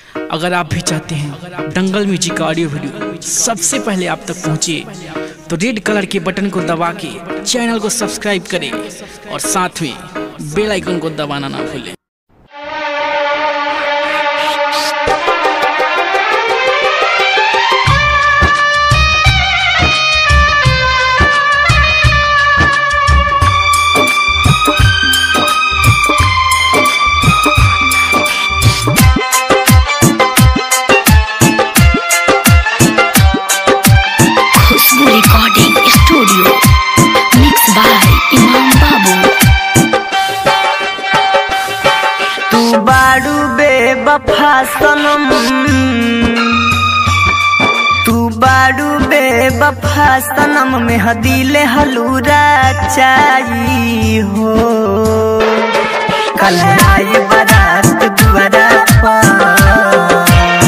अगर आप भी चाहते हैं दंगल म्यूजिक का ऑडियो वीडियो सबसे पहले आप तक पहुंचे तो रेड कलर के बटन को दबा के चैनल को सब्सक्राइब करें और साथ में बेल आइकन को दबाना ना भूलें Khushboo recording studio mix by Imam Babu तू बाड़ू बेवफा सनम तू बाड़ू बेवफा सनम में हदीले हलूरा चाही हो कल आई बारात दुआरा पर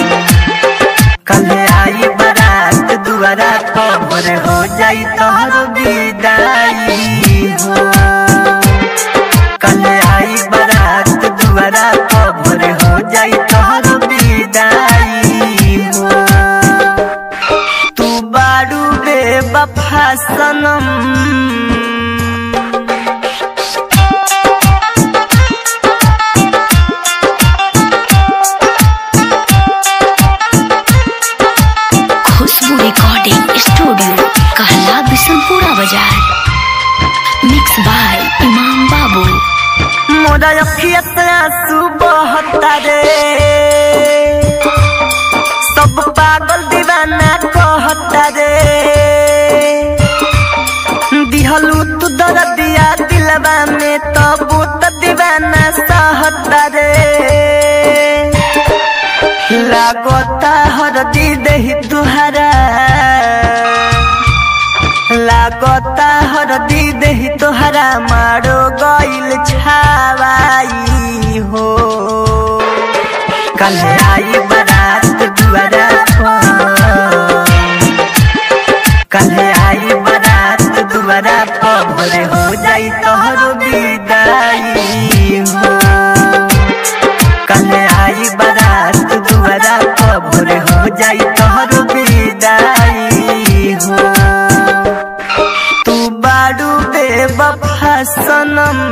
कल आई बारात दुआरा पर हो जाई तोहर विदाई हो कल आई बारात दुआरा कबर हो जाई तोहर विदाई हो तू बारू बेवफा सनम खुशबू रिकॉर्डिंग स्टूडियो कहला बिशनपुरा बाजार मिक्स बाय इमाम बाबू मोरा अखिया से आंसू बहता रे सब पागल दीवाना कहता रे दिहलू तू दर्दिया दिलवा में तबू त दीवाना सहता रे लागता हरदी देही तुहरा लागता हरदी देही तोहरा मारो गइल छावाई हो कल आई बारात दुआरा पर कल आई बारात दुआरा पर भोरे हो जाई तोहर विदाई हो कल आई बारात दुआरा पर भोरे हो जाई तोहर विदाई हो तू बारू बेवफा सनम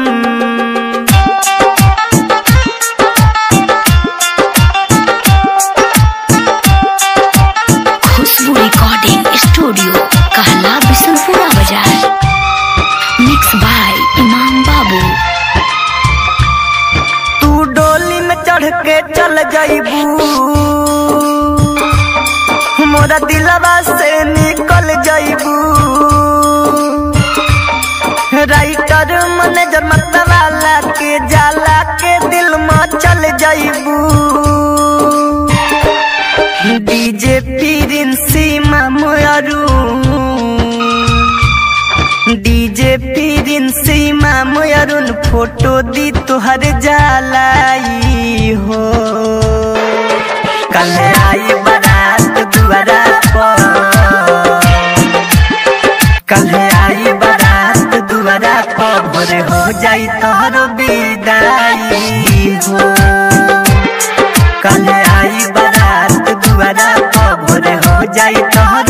खुशबू रिकॉर्डिंग स्टूडियो कहला बिशनपुरा बाजार मिक्स बाय इमाम बाबू तू डोली में चढ़ के चल जाइबू मोरा दिलवा से निकल जाइबू राइटर मैनेजर मतवाला के जाला के दिल में चल जाइबू डीजे प्रिंसी मामू डीजे प्रिंसी मामू अरुण फोटो दी तुहर जालाई हो कल आई बारात दुआरा पर कल आई बारात दुआरा पर भोरे हो जाई तोहर विदाई हो कल आई बारात दुआरा पर भोरे हो जाई तोहर